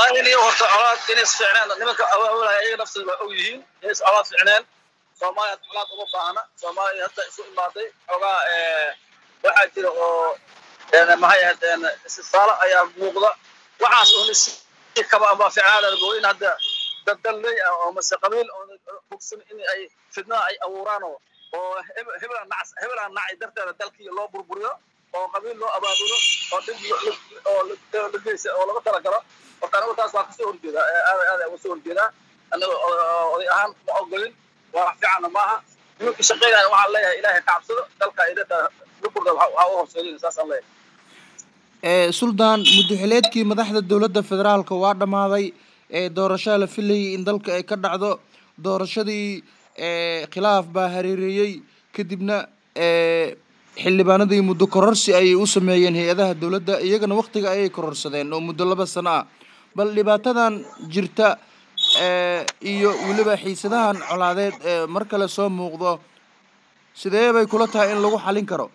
wallahi in horta colaad inay isficneen nimanka awaawalaya ayaga naftooda waa og yihiin inay colaad ficneen soomaaliya colaad uma baahna soomaaliya hadda isu imaaday xoogaa waxaa jira oo maxay ahayd istisaalo ayaa muuqda waxaas oo si kaba ama ficnaada in hadda dad dalley ah oo mase qabiil oo bogsan in ay fidnada ay abuuraan oo oo hebelaan nac hebelaan nacay darteeda dalkii loo burburiyo oo qabiil loo abaabulo oo dhib oo la geysa oo laga talagalo horta anigu taas waa kasoo horjeedaa aad aad uga soo horjeedaa aniga oday ahaan ma ogolin waa wax fiicanna maaha nimanka shaqeynaya waxaan leeyahay ilaahay ka cabsado dalka ay dadka luburda waxaa u horseedin saasaan leeyahay suldaan muddaxileedkii madaxda dowladda federaalka waa dhammaaday doorashaa la filayay in dalka ay ka dhacdo doorashadii khilaaf baa hareereeyey kadibna xildhibaanadii muddo kororsi ayay u sameeyeen hay-adaha dowladda iyagana waktiga ayay kororsadeen oo muddo laba sano ah bal dhibaatadan jirta iyo weliba xiisadahan colaadeed ee mar kale soo muuqdo sidee bay kula tahay in lagu xalin karo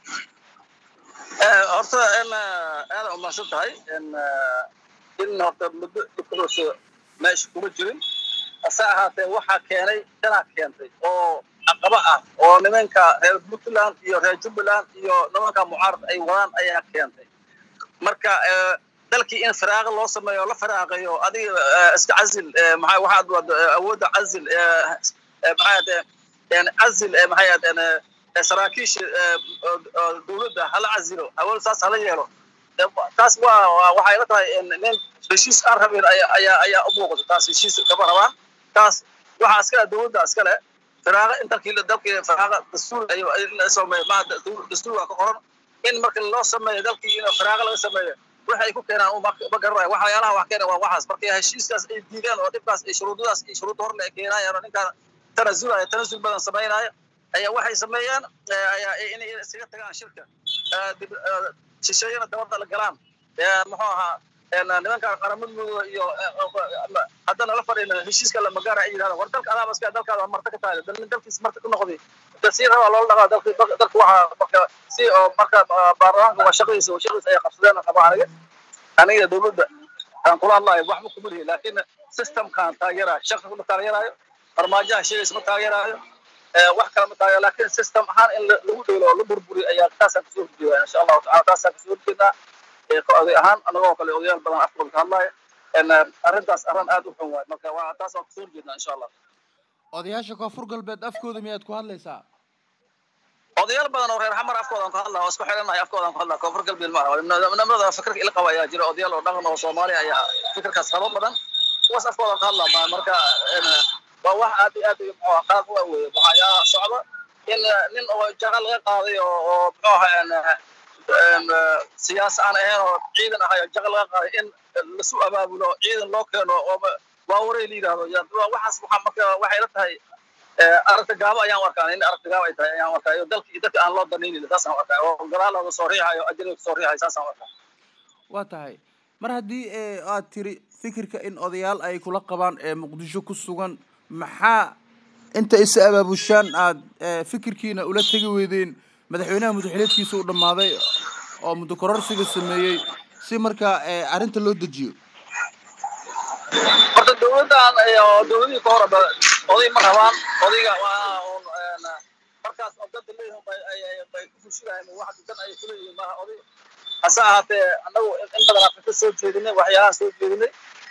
horta aada umahadsan tahay in horta muddo dhibkadoosa meesha kuma jirin hase ahaatee waxaa keenay danaa keentay oo caqaba ah oo nimanka reer puntland iyo reer jubbaland iyo nimanka mucaarad ay wadaan ayaa keentay marka dalkii in firaaqa loo sameeyo la firaaqayo adiga iska cazil maxaa waxaad wada awoodda cazil maxaa cazil maxay saraakiisha dowladda hala cazilo hawl saas hala yeelo taas waa waxay la tahay nin heshiis aan rabin ayaa ayaa u muuqata taas heshiis kama rabaan taas waxaa iskale dowladda iskale firaaqa in dalkii dalkii firaaqa dastuur la sameeyo ma dastuur waa ka qoran in marka loo sameeyo dalkii in firaaqa laga sameeyo waxay ku keenaan ma garanayo waxyaalaha wax keena waa waxaas marka heshiiskaas ay diideen oo dhibkaas ay shuruudadaas iyo shuruud horle ay keenayaan oo ninkaan tanazulaya tanazul badan samaynaya ayaa waxay sameeyaan inay iskaga tagaan shirka shisheeyana dabada la galaan muxuu ahaa nimanka qaramadooda iyo haddana la fadhiina heshiiska la magaara ay yidhahda war dalka adaaba iska dalkaada marta ka tahay dalin dalkiis marta ku noqday si rabaa loola dhaqaa dalki dalka waxaa marka si oo marka baarlamaanka waa shaqadiisa shaqadiisa ay qabsadeen qaba aniga aniga dowladda aan kula hadlayo waxba kuma lihi laakiin systemkaan taageerayo shaqa kuma taageerayo farmaajaha sheegaysa ma taageerayo wax kale ma taageero laakiin system ahaan in lagu dheelo oo la burburiyo ayaa taasaan kasoo horjeedaa insha allahu tacala taasaan kasoo horjeedaa oday ahaan anagoo kale odayaal badan afkooda ka hadlaya arrintaas arrin aad u xun waay marka waa taas waan kasoo horjeednaa insha allah odayaasha koonfur galbeed afkooda miyaad ku hadlaysaa odayaal badan oo reer xamar afkoodan ku hadlaa oo isku xidhanahay afkoodan ku hadlaa koonfur galbeed ma aha nimada fikirka ila qaba ayaa jira odayaal oo dhaqan oo soomaali ayaa fikirkaas qabo badan kuwaas afkoodan ka hadlaa marka waa wax aad iyo aad qaad u aweeye waxaa socda in nin oo jaqa laga qaaday oo oo muxuu ahaa siyaas aan ahayn oo ciidan ahayo jaqa laga qaaday in lasu abaabulo ciidan loo keeno oo waawaray la yidhahdo waxaas waxaa marka waxay la tahay aragta gaabo ayaan u arkaa in aragta gaabo ay tahay ayaan u arkaa iyo dalki dadka aan loo danaynin saasaan u arkaa oo gadaalooda soo riixayo ajriga soo riixayo saasaan u arkaa waa tahay mar haddii aad tiri fikirka in odayaal ay kula qabaan ee muqdisho ku sugan maxaa inta is abaabushaan aad fikirkiina ula tegi weydeen madaxweynaha muddaxileedkiisa u dhammaaday oo muddo kororsiga sameeyey si markaa arrinta loo dejiyo horta dowladdan dowladihii ka horeba oday ma rabaan odayga waa markaas oo dada leeyihin bay ku fushinayan wax dan ay kuleeyihiin maaha oday hase ahaatee annagu in badan afrika soo jeedinay waxyaalaha soo jeedinay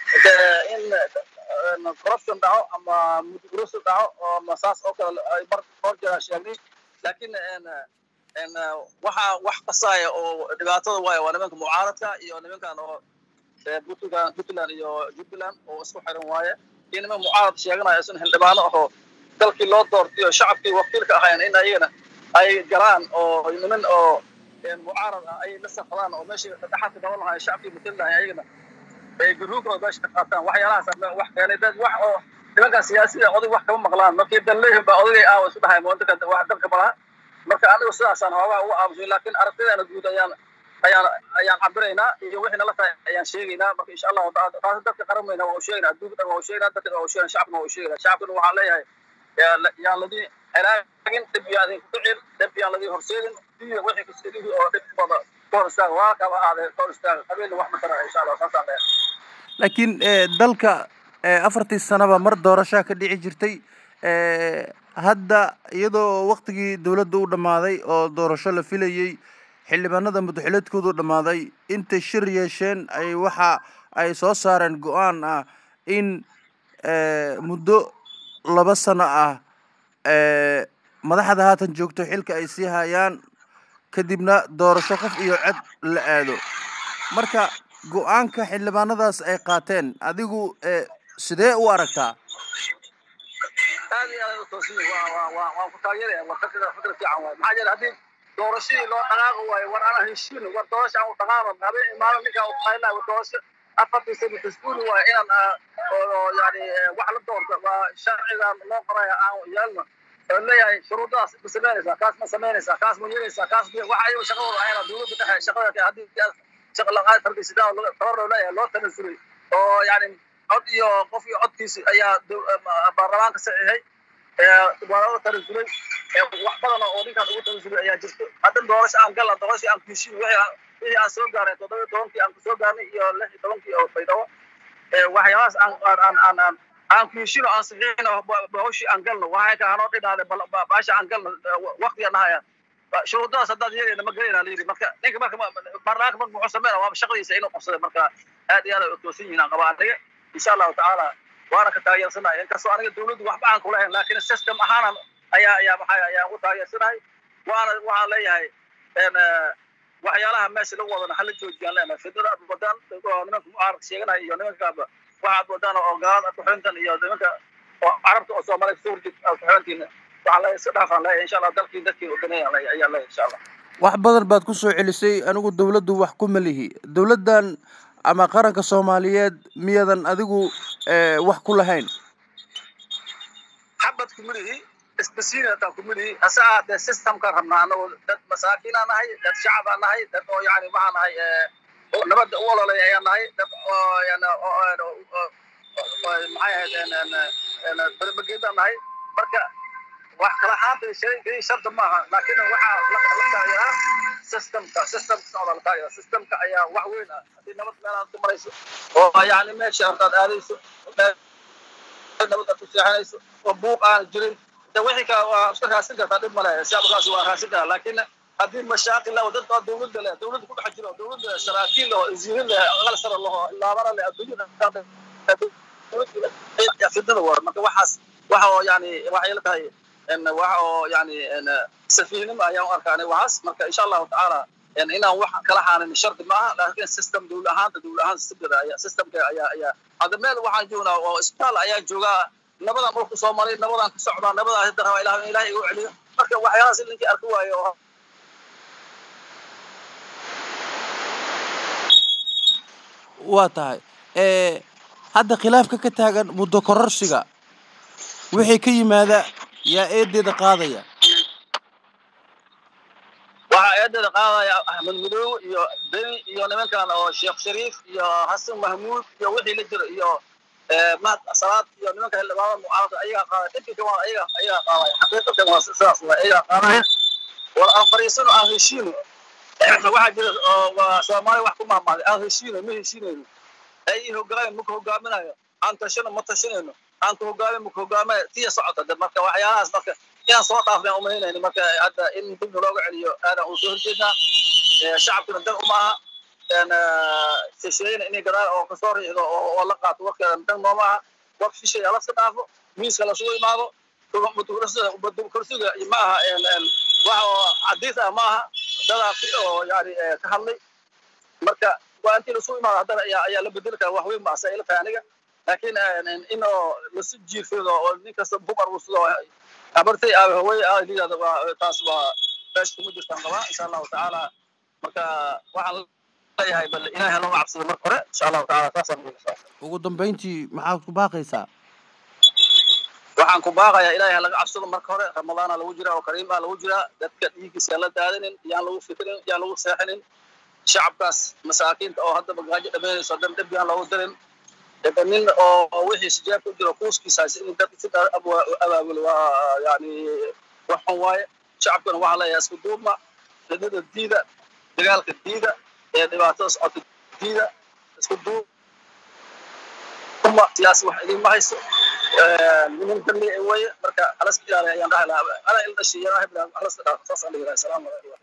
in corruption dhaco ama mudugurasi dhaco ama saas oo kale ay mar hor jeeraa sheegnay laakiin waxaa wax qasaaya oo dhibaatada waaya waa nimanka mucaaradka iyo nimankan oo puntland puntland iyo jubbaland oo isku xiran waaye iyo niman mucaarad sheeganaya isun xildhibaano ahoo dalkii loo doortay oo shacabkii wakiilka ahayn in ayagana ay galaan oo niman oo mucaarad ah ay la safadaan oo meeshii dhaxalka gaban lahaay shacabkii matal lahay ayagana garuuga meesha ka qaataan waxyaalahaas wax keenay dad wax oo nimankan siyaasida oday wax kama maqlaan markii dan leeyihin baa odagay aawa isu dhahay moodaka wax dalka malaha marka anigu sidaasaan hoogaa ugu aamusay laakiin aragtideena guud ayaan ayaan ayaan cabiraynaa iyo wixii nala tahay ayaan sheegaynaa marka insha allahu taasi dadka qaramayna waa u sheegaynaa adduunka dhan waa u sheegaynaa dadka waa u sheegaynaa shacabna waa u sheegaynaa shacabkana waxaan leeyahay yaan ladii helaagin dhib yaan idinku dhicin dhib yaan ladii horseedin diida wixii kasidihii oo dhib bada ka hor istaaga waa kaba ahaadee ka hor istaaga qabiilna wax ma tara insha allah saasaan leeyahay laakiin dalka afartii sanaba mar doorashaa ka dhici jirtay hadda iyadoo waktigii dowladda u dhammaaday oo doorasho la filayey xildhibaanada madaxileedkoodu dhammaaday intay shir yeesheen ay waxa ay soo saareen go-aan ah in muddo laba sano ah madaxda haatan joogto xilka ay sii hayaan kadibna doorasho qof iyo cod la aado marka go-aanka xildhibaanadaas ay qaateen adigu sidee u aragtaa aad iyo aad utoosin waan ku taageeraya waa fikra fikra fiican waay maxaa yeele haddii doorashadii loo dhaqaaqi waayo war ana heshiin war doorasha aan u dhaqaaqo habeen imaano ninkaa u qaylaa war doorasho afartii sano tasbuuli waayo inaan oo yani wax la doorto waa sharcigan loo qoraya aan yeelno oo leeyahay shuruudadaas ma samaynaysaa kaas ma samaynaysaa kaas ma yeelaysaa kaas waxa ayago shaqadooda ayana dowladda dhexe shaqada haddii shaqa laqaad tarbisidaan tabar loo leeyahay loo tanasulay oo yani cod iyo qof iyo codkiisi ayaa baarlamaanka saxiixay waa loo tanasulay wax badan oo ninkaan ugu tanasulay ayaa jirto haddan doorasho aan galna doorashii aan kuheshiin wixii aan soo gaaray toddoba tobankii aan kusoo gaarnay iyo lix iyo tobankii oo baydhabo waxyaabahaas aan aan aan aan aan kuheshiino aan saxiixino hawshii aan galno waxay ka hanoo dhinaade baasha aan galno waqtiga nahaya shuruudadaas haddaad yeelayna ma gelayna layidhi marka ninka marka baarlamaanka marka muxuu sameyna waa shaqadiisa inuu qabsada marka aad iyo aad ay utoosan yihiin aan qabaa aniga insha allahu tacaala waana ka taageersanahay inkastoo aniga dowladdu waxba aan kulahayn laakiin system ahaanan ayaa ayaa maxaa ayaan ugu taageersanahay waana waxaan leeyahay waxyaalaha meesha lagu wadana hala joojiyaan leenahay fidnada aad wadaan nimanka mucaaradka sheeganaya iyo nimankaaba waxaad wadaan oo gaalada aad kuxintan iyo nimanka carabta oo soomaaliya kasoo horjeed aad kuxintiina waxaan leeyahay iska dhaafaan leeyahay insha allah dalkii dadkii odanaya ayaa leeyahay insha allah wax badan baad ku soo celisay anigu dowladdu wax ku malihi dowladdan ama qaranka soomaaliyeed miyadan adigu wax ku lahayn xabad kumilihi isbasiinataan kumilihi hase ahaatee systemkaan rabnaa anagoo dad masaakiinaa nahay dad shacabaa nahay dad oo yani waxaa nahay nabadda u ololaya ayaa nahay dad maxay ahayd berbageedaa nahay marka wax kala ahaanta shay sharta maaha laakiin waxaa la taageeraa systemka systemka socda la taageera systemka ayaa wax weyn ah haddii nabad meelaad ku marayso oo yani meesha hortaad aadayso nabad aad ku seexanayso oo buuq aan jirin de wixii kale waa iska raasin kartaa dhib male shacabkaasi waa raasin karaa laakiin haddii mashaaqil leh dad baa dowladda leh dowladda ku dhex jiro dowladda saraakiil leh oo isiirin leh aqal sare leh oo laabana leh adduunyada fidnada war marka waxaas waxa oo yani waxay la tahay waxa oo yani safiihnimo ayaan u arkaanay waxaas marka insha allahu tacaala inaan wax kala xaanin shardi maaha laakiin system dowla ahaanta dowla ahaan systemkeeda ayaa systemka ayaa ayaa hadda meel waxaan joognaa oo isbitaal ayaa joogaa nabadaan dhulku soo maray nabadaan ku socdaa nabadaan hadda rabaa ilaah ilaah igu celiyo marka waxyaalahaas ninkii arki waayo oo waa tahay hadda khilaafka ka taagan muddo kororsiga wixii ka yimaada yaa eedeeda qaadaya waxaa eedeeda qaadaya axmed madoow iyo beni iyo nimankan oo sheekh shariif iyo xasan mahmuud iyo wixii la jiro iyo mahad salaad iyo nimanka xildhibaanada mucaaradka ayagaa qaadaya dhibkika waa ayaga ayagaa qaadaya xaqiiqatan waa sidaas waa ayagaa qaadaya war aan fariisano aan heshiino waxaa jira oo waa soomaaliya wax ku maamaaday aan heshiino ma heshiinayno ay hogaameen maka hogaaminayo aan tashano ma tashanayno aan ku hogaamin maka hogaamaya tiya socota de marka waxyaalahaas marka inaan soo dhaafnay umaynayno marka hadda in dibna looga celiyo aadan uu soo horjeednaa shacabkuna dan uma aha shisheeyana inay gadaal oo kasoo riixdo oo la qaato warkeeda dan nooma aha war shisheeya laska dhaafo miiska lasugu imaado kursiga ma aha wax oo cadiis ah ma aha dadaasi oo yani ka hadlay marka waa intii lasu imaado haddana ayaa ayaa la bedeli kara wax weyn maasa ila tahay aniga laakiin in oo lasu jiirsado oo nin kasta bumar uu sidoo habartay aabe hawey aa liyaada waa taas waa meesha kuma jirtaan qabaa insha allahu tacaala marka waxaan leeyahay bal ilaahay looga cabsado marka hore insha allahu tacaala taasaan ugu dambeyntii maxaad ku baaqaysaa waxaan ku baaqayaa ilaahay laga cabsado marka hore ramadaana lagu jiraa oo kariim ah lagu jiraa dadka dhiiggiisa la daadanin yaan lagu fikrin yaan lagu seexinin shacabkaas masaakiinta oo hadda bagaajo dhamaynayso dhan dhib yaan loogu dirin nin oo wixii sijaabka u jiro kuuskiisaas in dadka si abaabulo waa yani wax xun waaye shacabkana waxaa leeyahay isku duubma fidnada diida dagaalka diida ee dhibaatada socota diida isku duub xuma siyaasi wax idinma hayso niman dambi weye marka halaska ilaaliya ayaan dhahi lahaa ana il dhashiy halaska dhaaf saasaan dhihi lahaa asalaamu calaykum